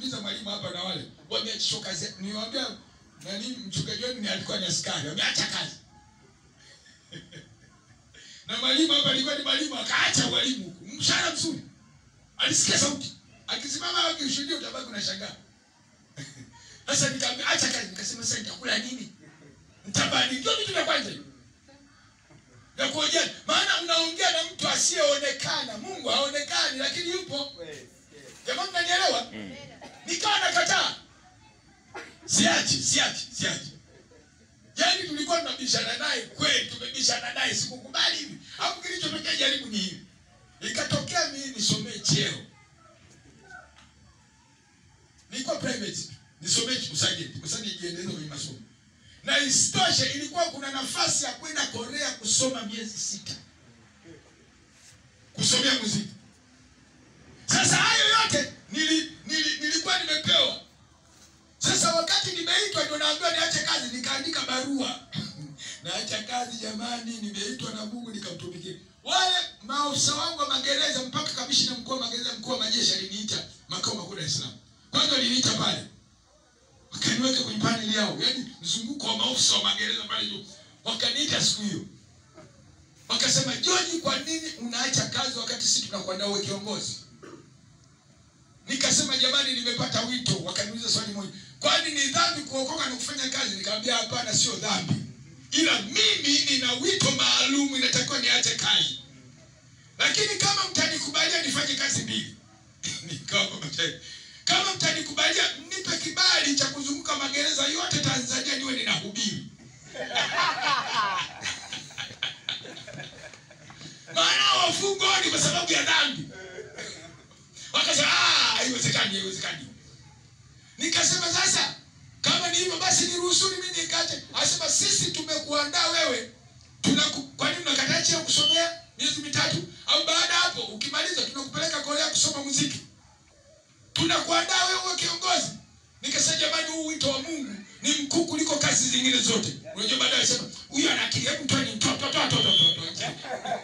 nilimuuliza mwalimu hapa na wale wameachishwa kazi. Niwaambia nani mchungaji wenu ni alikuwa ni askari, wameacha kazi. na mwalimu hapa alikuwa ni mwalimu akaacha mwalimu huku. Mshahara mzuri. Alisikia sauti. Akisimama akishuhudia utabaki unashangaa. Sasa nikamwambia acha kazi, nikasema sasa nitakula nini? Nitabani ndio vitu vya kwanza hivyo. Ya kuojana. Maana unaongea na mtu asiyeonekana. Mungu haonekani lakini yupo. Jamaa mnanielewa? Nikawa nakataa. Siachi, siachi, siachi. Yaani tulikuwa tunabishana naye kweli, tumebishana naye sikukubali hivi. Hapo kilichotokea jaribu ni hivi. Ikatokea mimi nisomee cheo. Nilikuwa private, nisomee usajili, kwa sababu nijiendeleze kwenye masomo. Na isitoshe ilikuwa kuna nafasi ya kwenda Korea kusoma miezi sita. Kusomea muziki. Sasa hayo yote nili, nili, nilikuwa nimepewa. Sasa wakati nimeitwa ndio naambiwa niache kazi, nikaandika barua naacha kazi jamani, nimeitwa na Mungu nikamtumikia. Wale maafisa wangu wa magereza mpaka kamishina mkuu wa magereza, mkuu wa majeshi aliniita makao makuu Dar es Salaam. Kwanza waliniita pale wakaniweka kwenye paneli yao, yaani mzunguko wa maafisa wa magereza pale juu, wakaniita siku hiyo wakasema, George, kwa nini unaacha kazi wakati sisi tunakuandaa uwe kiongozi? Nikasema jamani, nimepata wito. Wakaniuliza swali moja, kwani ni dhambi kuokoka na kufanya kazi? Nikamwambia hapana, sio dhambi, ila mimi nina wito maalum, inatakiwa niache kazi, lakini kama mtanikubalia nifanye kazi mbili nikawa kama mtanikubalia mnipe kibali cha kuzunguka magereza yote Tanzania niwe ninahubiri. Maana wafungwa ni kwa sababu ya dhambi. Wakasema ah, haiwezekani, haiwezekani. Nikasema sasa kama ni hivyo basi niruhusuni mimi nikache. Asema sisi tumekuandaa wewe. Tunaku, kwa nini unakataa cheo kusomea miezi mitatu au baada hapo ukimaliza tunakupeleka Korea kusoma muziki. Tunakuandaa wewe uwe kiongozi. Nikasema jamani, huu wito wa Mungu ni mkuu kuliko kazi zingine zote. Unajua baadaye sema huyu ana akili, hebu mtoe mtoto mtoto mtoto.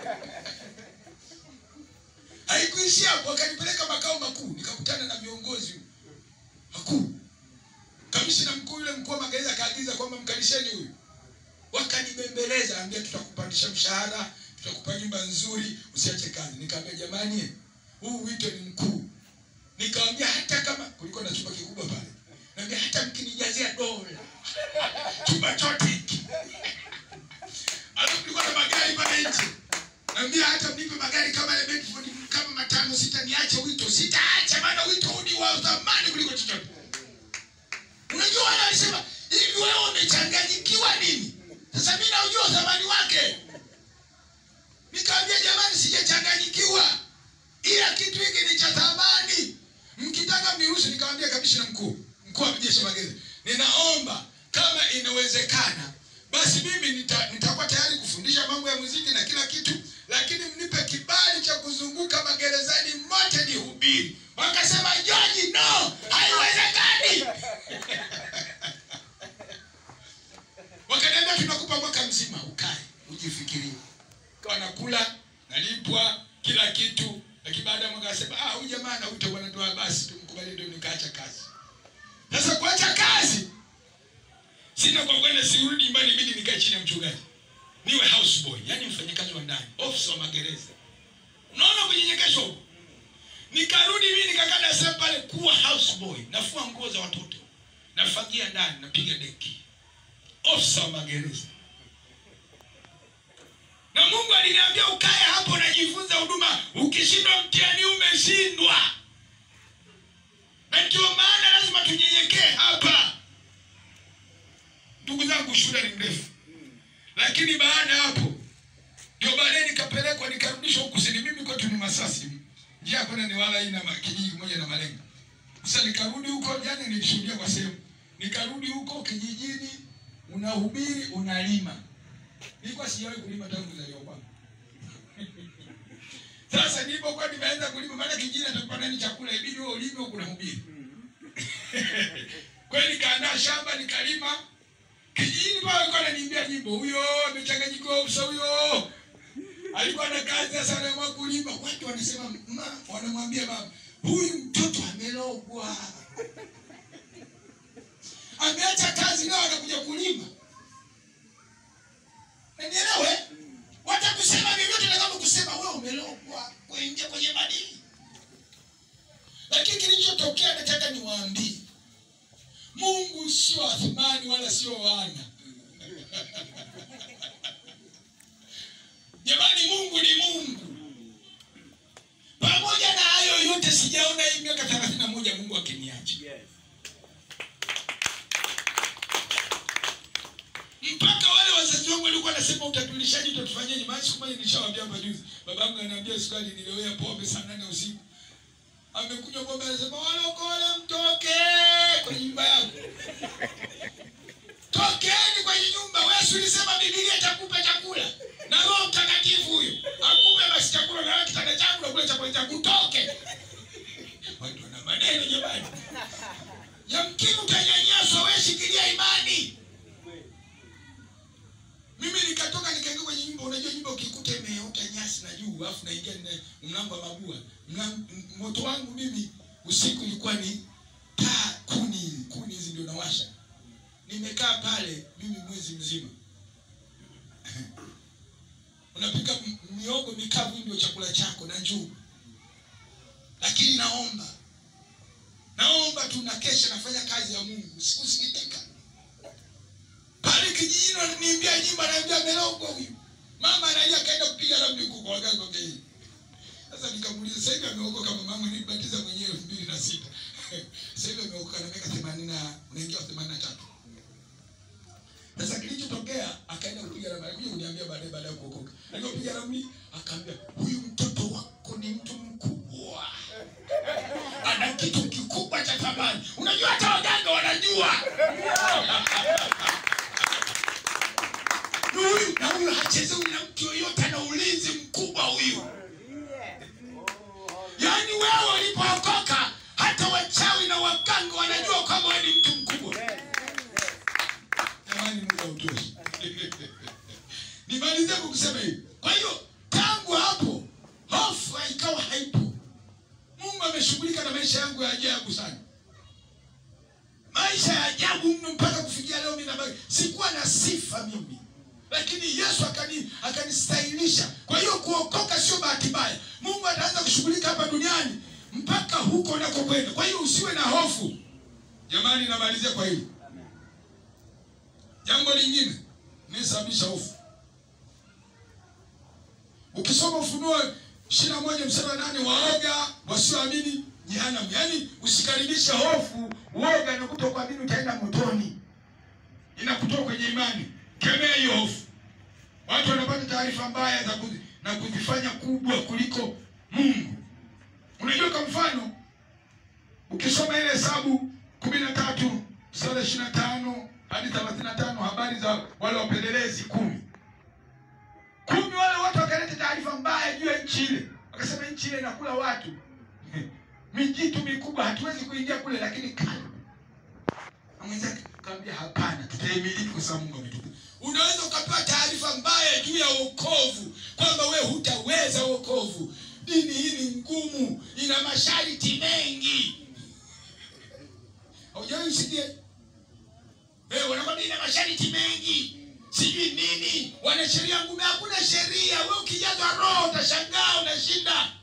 Haikuishia hapo, wakanipeleka makao makuu, nikakutana na viongozi wakuu. Kamishina mkuu yule mkuu wa magereza akaagiza kwamba mkalisheni huyu. Wakanibembeleza, ambia tutakupandisha mshahara, tutakupa nyumba nzuri, usiache kazi. Nikamwambia jamani, huu wito ni mkuu. Nikamwambia hata kama kulikuwa na chumba kikubwa pale, naambia hata mkinijazia dola chumba chote hiki, alafu kulikuwa na magari pale nje, naambia hata mnipe magari kama ya Bedford kama matano sita, niache wito. Sitaacha, maana wito huu ni wa thamani kuliko chochote. Unajua wale walisema hivi, wewe umechanganyikiwa nini? Sasa mimi naujua thamani wake. Nikamwambia jamani, sijachanganyikiwa, ila kitu hiki ni cha thamani. Mkitaka mniruhusu. Nikamwambia kamishina mkuu, mkuu wa jeshi la magereza, ninaomba kama inawezekana, basi mimi nita, nitakuwa tayari kufundisha mambo ya muziki na kila kitu, lakini mnipe kibali cha kuzunguka magerezani mote nihubiri. Wakasema George, no, haiwezekani. Wakaniambia tunakupa mwaka mzima ukae ujifikirie. Kwa nakula nalipwa kila kitu, lakini baada ya mwaka asema ah, huyu jamaa na wito bwana, ndio basi tumkubali, ndio nikaacha kazi. Sasa kuacha kazi sina kwa kwenda, sirudi nyumbani, ibidi nikae chini ya mchungaji niwe house boy, yani mfanyakazi wa ndani, ofisa wa magereza. Unaona kunyenyekeshwa huko. Nikarudi mimi nikakaa Dar es Salaam pale kuwa house boy, nafua nguo za watoto, nafagia ndani, napiga deki, ofisa wa magereza. Na Mungu aliniambia ukae hapo najifunza huduma, ukishindwa mtihani umeshindwa. Na ndio maana lazima tunyenyekee hapa. Ndugu zangu, shule ni mrefu, lakini baada ya hapo ndio baadaye nikapelekwa nikarudishwa huku kusini. Mimi kwetu ni Masasi, njia ya kwenda ni wala ina kijiji kimoja na Malenga. Sasa nikarudi huko, jana nilishuhudia kwa sehemu, nikarudi huko kijijini, unahubiri unalima. Nilikuwa sijawahi kulima tangu kuzaliwa kwangu. Sasa nilipokuwa nimeanza kulima, maana kijijini atakupa nani chakula, ibidi wewe ulime huku unahubiri. Kwa hiyo nikaandaa shamba nikalima. Kijijini pale alikuwa ananiimbia nyimbo, huyo amechanganyikiwa uso huyo. Alikuwa na kazi sasa anaamua kulima. Watu wanasema ma, wanamwambia mama, huyu mtoto amelogwa ameacha kazi leo anakuja kulima nanielewe watakusema vyovyote na kama kusema wewe umelogwa kuingia kwenye madini lakini kilichotokea nataka niwaambie mungu sio athumani wala sio wana jamani mungu ni mungu pamoja na hayo yote sijaona hii miaka thelathini na moja mungu akiniacha mpaka wale wazazi wangu walikuwa nasema utatulishaji utatufanyaje maana siku moja nilishawambia hapa juzi babangu ananiambia siku ali niliwea pombe saa nane usiku amekunywa pombe anasema walokole mtoke kwenye nyumba yangu tokeni kwenye nyumba wewe ulisema bibilia itakupa chakula na roho mtakatifu huyo akupe basi chakula na wewe kitanda changu na kula chakula changu utoke watu wana maneno jamani yamkini utanyanyaswa wewe shikilia imani mimi nikatoka nikaingia kwenye nyumba unajua nyumba ukikuta imeota nyasi na juu alafu naingia na mlango wa mabua Mlango- m- moto wangu mimi usiku ilikuwa ni taa kuni kuni hizi ndio nawasha nimekaa pale mimi mwezi mzima unapika m- miogo mikavu ndio chakula chako na njugu lakini naomba naomba tu nakesha nafanya kazi ya mungu sikusikitika pale kijijini wananiimbia nyimbo anaambia amelogwa huyu mama analia akaenda kupiga ramli huko kwa waganga wa kienyeji sasa nikamuuliza sasa hivi ameokoka kama mama nilibatiza mwenyewe elfu mbili na sita sasa hivi ameokoka na miaka themanini na unaingia themanini na tatu sasa kilichotokea akaenda kupiga ramli alikuja kuniambia baadaye baada ya kuokoka alipopiga ramli akaambia huyu mtoto wako ni mtu mkubwa ana kitu kikubwa cha thamani unajua hata waganga wanajua Ni huyu na huyu hachezewi na mtu yoyote ana ulinzi mkubwa huyu yaani wewe ulipookoka hata wachawi na waganga wanajua kwamba wewe ni mtu mkubwa jamani muda utoshi nimalizie kwa kusema hivi kwa hiyo tangu hapo hofu ikawa haipo mungu ameshughulika na maisha yangu ya ajabu sana maisha ya ajabu mno mpaka kufikia leo mimi nabaki sikuwa na sifa mimi lakini yesu akani akanistahilisha kwa hiyo kuokoka sio bahati mbaya mungu ataanza kushughulika hapa duniani mpaka huko unakokwenda kwa hiyo usiwe na hofu jamani namalizia kwa hili jambo lingine nisababisha hofu ukisoma ufunuo ishiri na moja mstari wa nane waoga wasioamini jehanamu yaani usikaribishe hofu uoga na kutokuamini utaenda motoni inakutoa kwenye imani kemea hiyo hofu watu wanapata taarifa mbaya za kuzi, na kuzifanya kubwa kuliko mungu unajua kwa mfano ukisoma ile hesabu kumi na tatu mstari ishiri na tano hadi thelathini na tano habari za wale wapelelezi kumi kumi wale watu wakaleta taarifa mbaya juu ya nchi ile wakasema nchi ile inakula watu mijitu mikubwa hatuwezi kuingia kule lakini kale na mwenzake kaambia hapana tutaimiliki kwa sababu mungu ametupa unaweza ukapewa taarifa mbaya juu ya wokovu kwamba we hutaweza wokovu dini hii ni ngumu ina masharti mengi haujawahi usikie Eh, wanakwambia ina masharti mengi sijui nini wana sheria ngumu hakuna sheria we ukijazwa roho utashangaa unashinda